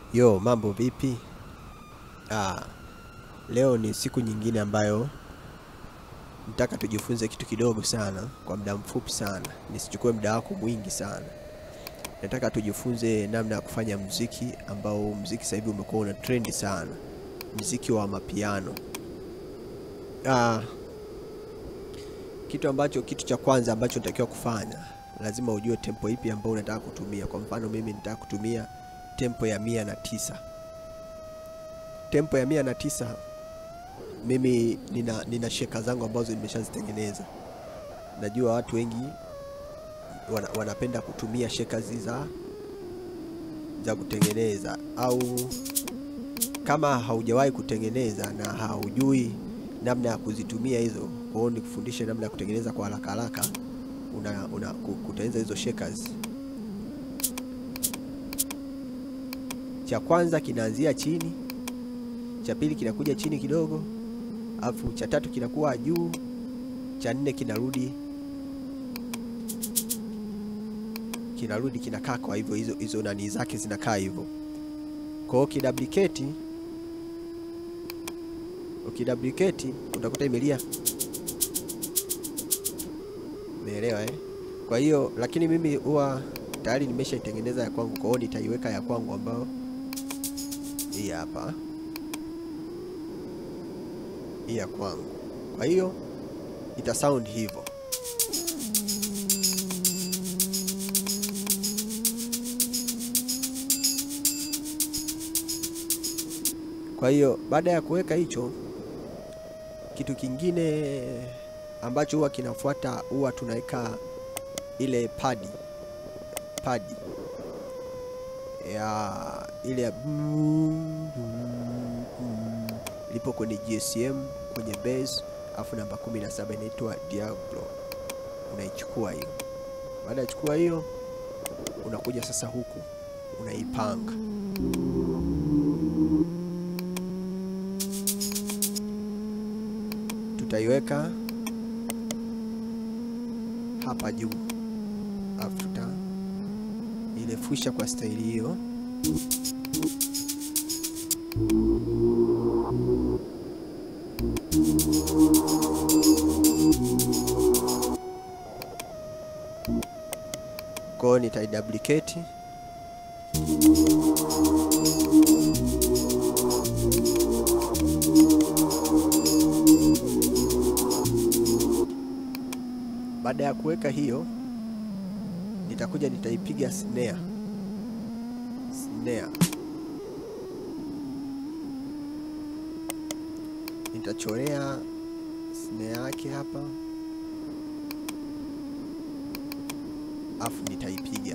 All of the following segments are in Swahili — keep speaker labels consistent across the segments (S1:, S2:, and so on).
S1: Yo, mambo vipi? Ah, leo ni siku nyingine ambayo nataka tujifunze kitu kidogo sana kwa muda mfupi sana, nisichukue muda wako mwingi sana. Nataka tujifunze namna ya kufanya mziki ambao mziki sasa hivi umekuwa una trendi sana, mziki wa mapiano. Ah, kitu ambacho kitu cha kwanza ambacho unatakiwa kufanya, lazima ujue tempo ipi ambayo unataka kutumia. Kwa mfano mimi nitaka kutumia tempo ya mia na tisa. Tempo ya mia na tisa mimi nina, nina sheka zangu ambazo nimeshazitengeneza. Najua watu wengi wana, wanapenda kutumia sheka hizi za za kutengeneza, au kama haujawahi kutengeneza na haujui namna ya kuzitumia hizo, kwa hiyo nikufundishe namna ya kutengeneza kwa haraka haraka, una, una ku- kutengeneza hizo shakers. Cha kwanza kinaanzia chini, cha pili kinakuja chini kidogo, alafu cha tatu kinakuwa juu, cha nne kinarudi kinarudi kinakaa kwa hivyo, hizo hizo nani zake zinakaa hivyo. Kwa hiyo kiduplicate, ukiduplicate utakuta imelia, umeelewa eh? Kwa hiyo lakini mimi huwa tayari nimeshaitengeneza ya kwangu, kwa hiyo nitaiweka ya kwangu ambayo hii hapa, hii ya kwangu. Kwa hiyo ita sound hivyo. Kwa hiyo baada ya kuweka hicho, kitu kingine ambacho huwa kinafuata, huwa tunaweka ile padi padi ya ile ya boom, boom, boom. lipo kwenye GSM kwenye bass, afu namba 17 inaitwa Diablo. Unaichukua hiyo. Baada ya kuchukua hiyo, unakuja sasa huku unaipanga tutaiweka hapa juu, alafu tuta ilefusha kwa staili hiyo. Kwa hiyo nitaiduplicate Baada ya kuweka hiyo, nitakuja nitaipiga snare snare, nitachorea snare yake hapa, afu nitaipiga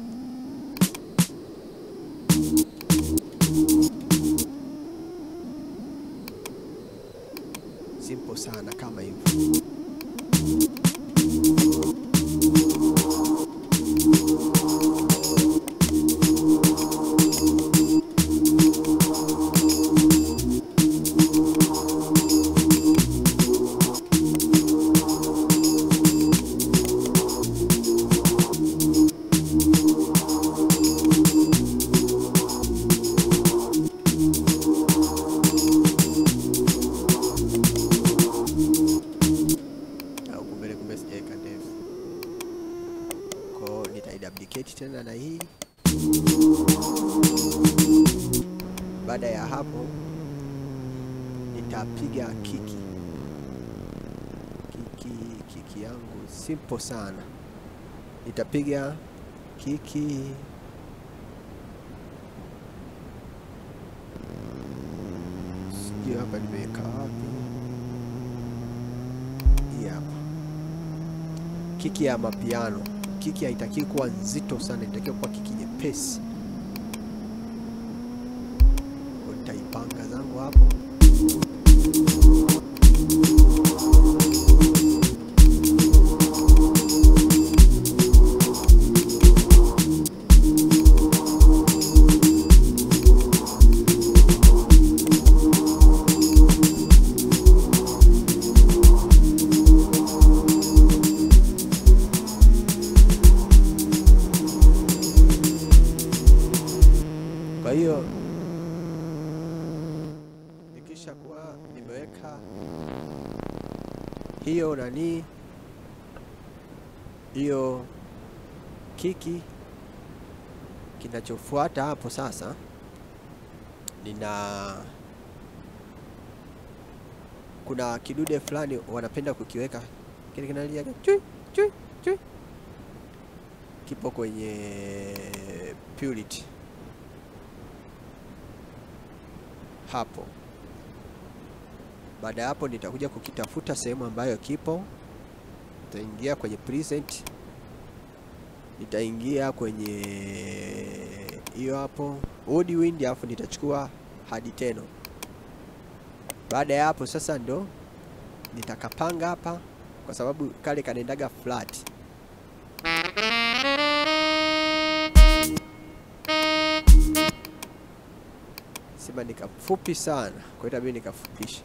S1: simple sana kama hivyo. au kumbele kumbe sijaweka ndefu. Kwa hiyo nitaiduplicate tena na hii. Baada ya hapo nitapiga kiki kiki kiki yangu simple sana, nitapiga kiki sijui hapa nimeweka wapi. Hii hapa kiki ya mapiano. Kiki haitakiwi kuwa nzito sana, inatakiwa kuwa kiki nyepesi. Kwa Nitaipanga zangu hapo. Kwa hiyo kuweka hiyo nani hiyo kiki. Kinachofuata hapo sasa, nina kuna kidude fulani wanapenda kukiweka kile kinalia chui chui chui, kipo kwenye Purity hapo. Baada ya hapo, nitakuja kukitafuta sehemu ambayo kipo, nitaingia kwenye present, nitaingia kwenye hiyo hapo Woodwind, alafu nitachukua hadi teno. Baada ya hapo sasa ndo nitakapanga hapa, kwa sababu kale kanaendaga flat. Sema nikafupi sana, kwa hiyo itabidi nikafupisha.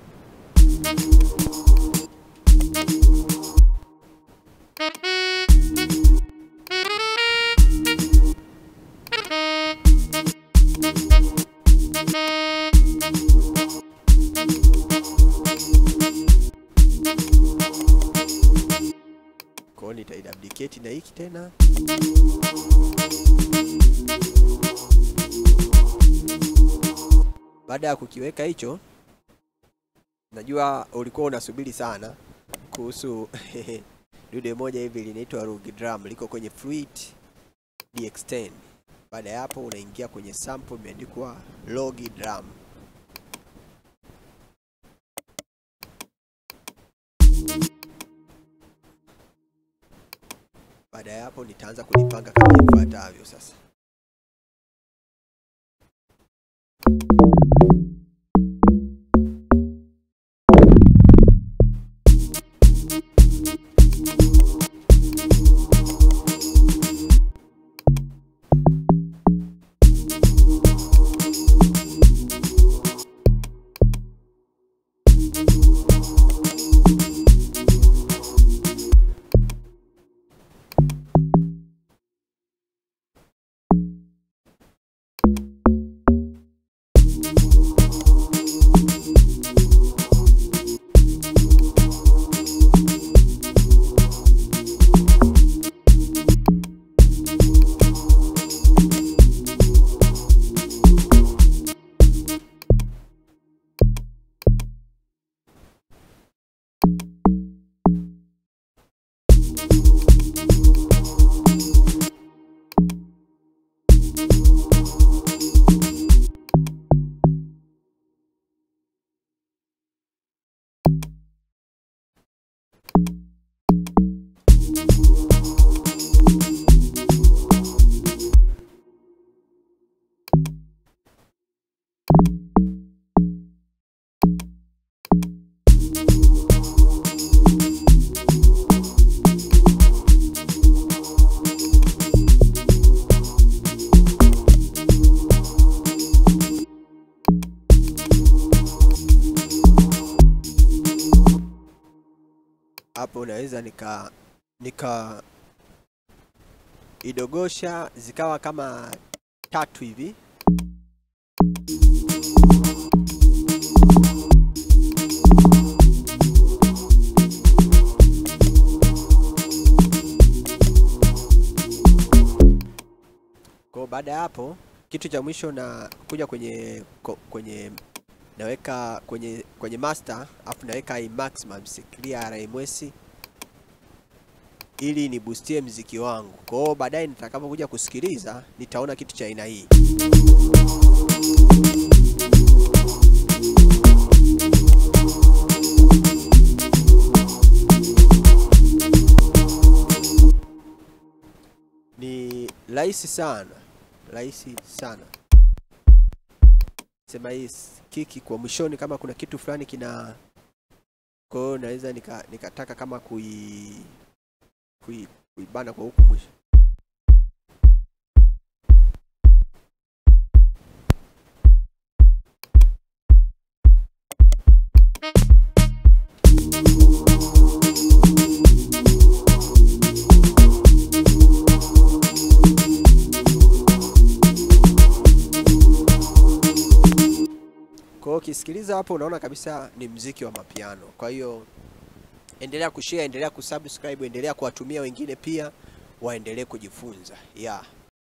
S1: Kwa hiyo nitaiduplicate na hiki tena. Baada ya kukiweka hicho, najua ulikuwa unasubiri sana kuhusu dude moja hivi linaitwa Rug Drum, liko kwenye Fluid DX10. Baada ya hapo, unaingia kwenye sample imeandikwa Log Drum. Baada ya hapo, nitaanza kulipanga kama ifuatavyo sasa. hapo naweza nika nika idogosha zikawa kama tatu hivi. Kwa baada ya hapo, kitu cha mwisho na kuja kwenye ko- kwenye naweka kwenye kwenye master afu naweka i maximum clear RMS ili niboostie mziki wangu. Kwa hiyo baadaye nitakapokuja kusikiliza nitaona kitu cha aina hii. Ni rahisi sana, rahisi sana. Sema hii s- kiki kwa mwishoni, kama kuna kitu fulani kina, kwa hiyo naweza nika, nikataka kama kui, kui kuibana kwa huku mwisho. Kwa hiyo ukisikiliza hapo unaona kabisa ni mziki wa mapiano. Kwa hiyo endelea kushare, endelea kusubscribe, endelea kuwatumia wengine pia waendelee kujifunza. Yeah.